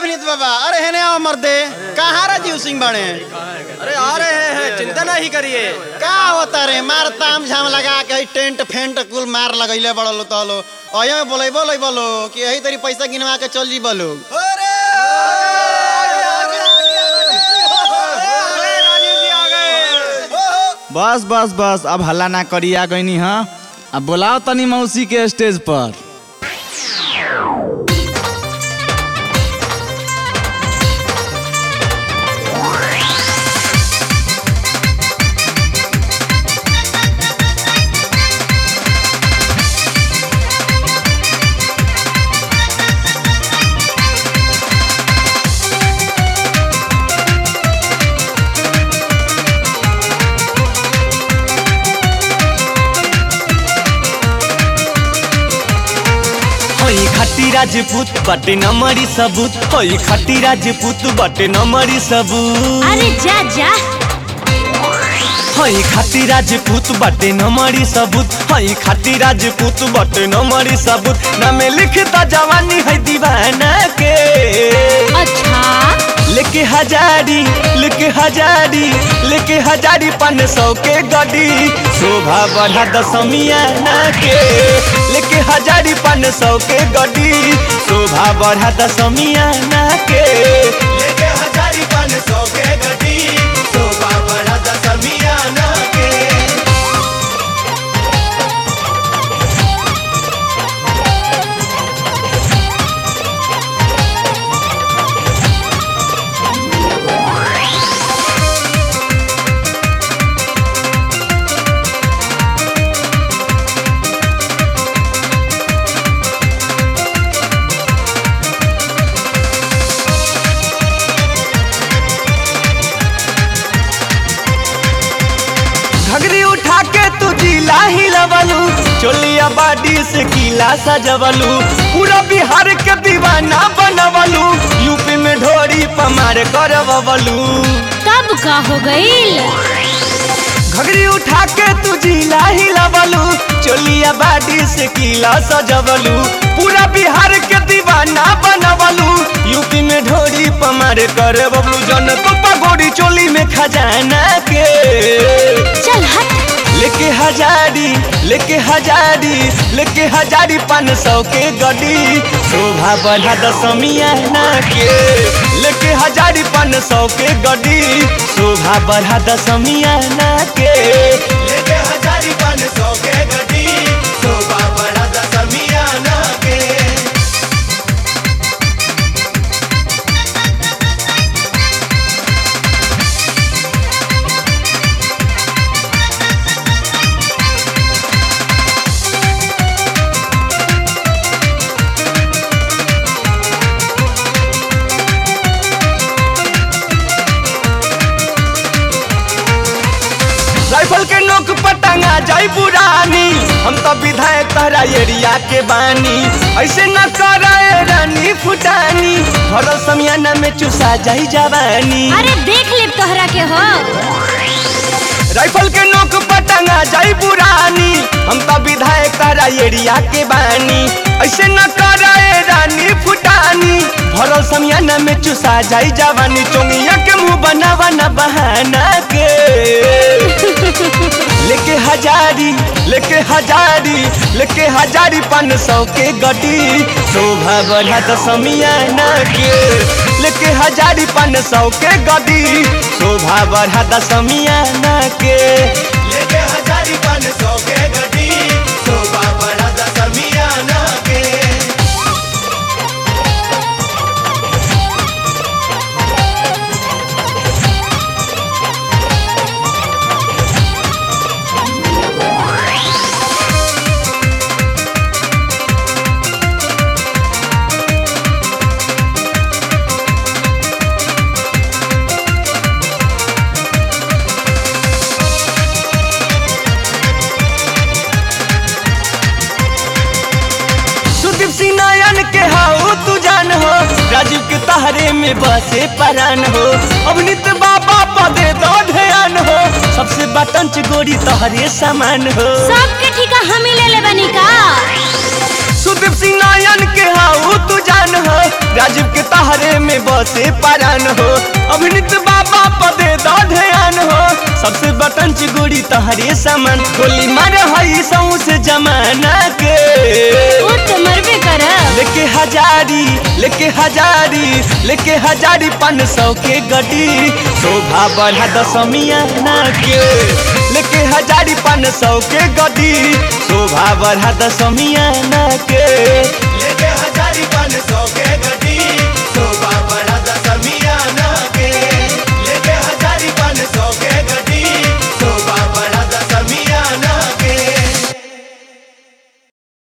अभिनीत बाबा अरे है ना मर्दे कहाँ राजीव सिंह बने अरे आ रहे हैं चिंता नहीं करिए का होता रे मार ताम झाम लगा के हई टेंट फेंट कुल मार लगैले बड़लो तलो अये में बोलै बोलै बोलो कि यही तरी पैसा गिनवा के चल जी बोलो बस बस बस अब हल्ला ना करी आ गईनी हाँ अब बुलाओ तनी मौसी के स्टेज पर होई खट्टी राजपूत बटे नमरी सबूत होई खट्टी राजपूत बटे नमरी सबूत अरे जा जा होई खट्टी राजपूत बटे नमरी सबूत होई खट्टी राजपूत बटे नमरी सबूत नामे लिखता जवानी है दीवाना के अच्छा लेके हजारी लेके हजारी लेके हजारी पान सौ के गडी शोभा बढ़ा दसमिया ना के लेके हजारी पान सौ के गडी शोभा बढ़ा दसमिया ना के लेके हजारी पान सौ के गडी शोभा बढ़ा दसमिया ना के घगरी उठा के तू जिला हिलवलू चोलिया बाडी से किला सजवलू पूरा बिहार के दीवाना बनवलू यूपी में ढोरी पमार करवलू कब का हो गईल घगरी उठा के तू जिला हिलवलू चोलिया बाडी से किला सजवलू पूरा बिहार के दीवाना बनवलू यूपी में ढोरी पमार करवलू जन तो पगोड़ी चोली में खजाना के चल हट लेके हजारी लेके हजारी लेके हजारी पान सौ के गडी शोभा बढ़ा दसमिया ना के लेके हजारी पान सौ के गडी शोभा बढ़ा दसमिया ना के लेके हजारी पान सौ के गडी शोभा बढ़ा दसमिया ना के राइफल के नोक पर टंगा जाई पुरानी हम तो विधायक तहरा एरिया के बानी ऐसे न कराए रानी फुटानी भरल समियाना में चुसा जाई जवानी अरे देख ले तोहरा के हो राइफल के नोक पर टंगा जाई पुरानी हम तो विधायक तहरा एरिया के बानी ऐसे न कराए रानी फुटानी भरल समियाना में चुसा जाई जवानी चोंगिया के मुंह बनावा न बहाना के लेके हजारी लेके हजारी लेके हजारी पान सौ के गटी शोभा बढ़ा दसमिया ना के लेके हजारी पान सौ के गटी शोभा बढ़ा दसमिया ना के लेके हजारी पान सौ के गटी शोभा बढ़ा दसमिया ना के सुदीप सिंह नयन के हाउ तू जान हो राजीव के तहरे में बसे परान हो अवनीत बाबा पदे दो ध्यान हो सबसे बटंच गोरी तहरे समान हो सबके ठिका हम ही ले ले बनी का सुदीप सिंह नयन के हाउ तू जान हो राजीव के तहरे में बसे पारान हो अभिनीत बाबा पदे द ध्यान हो सबसे बटन चिगुड़ी तहरे सामान गोली मार हई सौ से जमाना के वो तो मरबे करब लेके हजारी लेके हजारी लेके हजारी पाँच सौ के गड्डी शोभा बढ़ा दशमिया ना के लेके हजारी पाँच सौ के गड्डी शोभा बढ़ा दशमिया ना के लेके हजारी पाँच सौ के